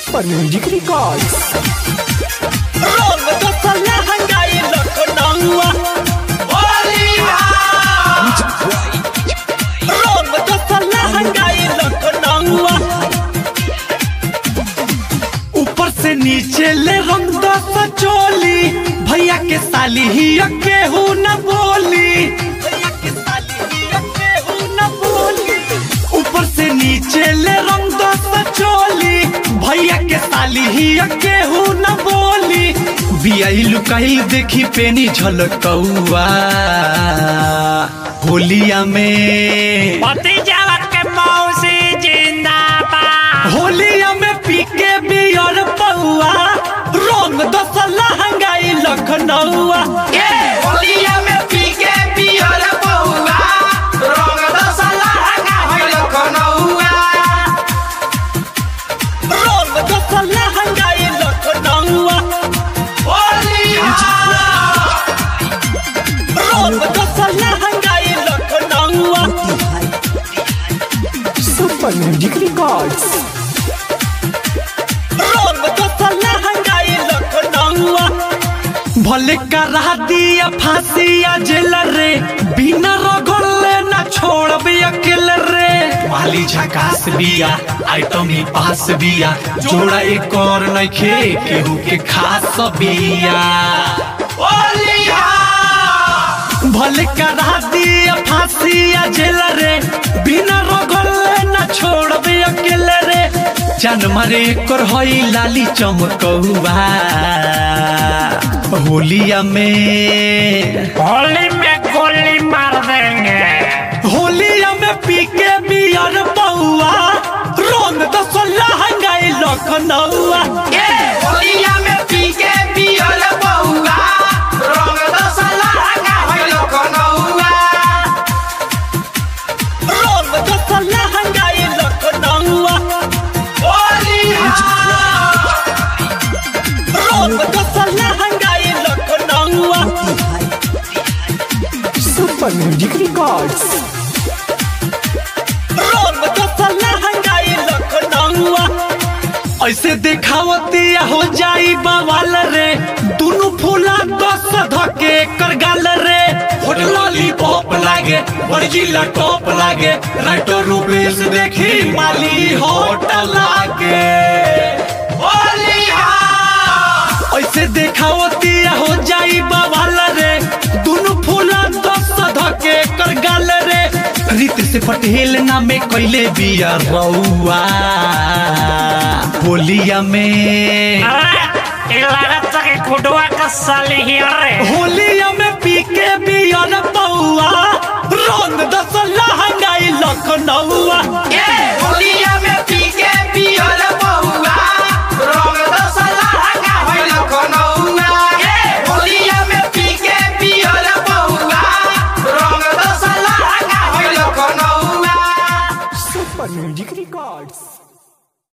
Super Music Records. Rong to salah hangai Lucknow Rong to salah hangai Lucknow ऊपर से नीचे ले रंग दस चोली भैया के साली ही केहू न बोली भैया के साली ही केहू न बोली ऊपर से नीचे ले रंग दस चोली भैया के साली ही केहू न बोली बियाई लुकाई देखी पेनी झलकौआ होलिया में भतीजावा के मौसी जिंदाबाद होलिया में पी के बियर पौआ रंग दस लहंगाई लखनऊआ होलिया में पी के पियर बउआ रंग दसला हंगा होइल कनौआ रंग दस लहंगाई लखनऊआ होलिया रंग दस लहंगाई लखनऊआ Super Music Records. रंग दस लहंगाई लखनऊआ भले करा दिया फांसी या जेल रे बिना रगड़ले ना छोड़ब अकेले रे वाली झकास बिया आइटम ही पास बिया जोड़ा एक और नइखे केहू के खास बिया होलिया भले करा दिया फांसी या जेल रे बिना रगड़ले ना छोड़ब अकेले रे जान मारे कर हई लाली चमकौआ होलिया में होली में गोली मार देंगे होलिया में पी के बियर पौआ रंग दस लहंगाई लखनऊआ होलिया में पी के पियर बउआ रंग दसला हंगा होइल कनौआ रंग दस लहंगाई लखनऊआ होलिया रंग दस लहंगाई लखनऊआ Super Music Records. रंग दस लहंगाई लखनऊआ ऐसे देखावतिया हो जाई बवाल रे दुनु फूला दस धके कर गाल रे होट लॉलीपॉप लागे बड़जिला टॉप लागे राइटर रूपेश देखी माली होट लागे होलिया ऐसे देखावतिया हो जाई बवाल रे दुनु फूला दस धके कर गाल रे रीत से पटेल नामे कैले बिया रउआ होलिया में अरे, ये लागत है कि कुडवा का साली ही रे होलिया में पी के बियर पौआ रंग दस लहंगाई लखनऊआ होलिया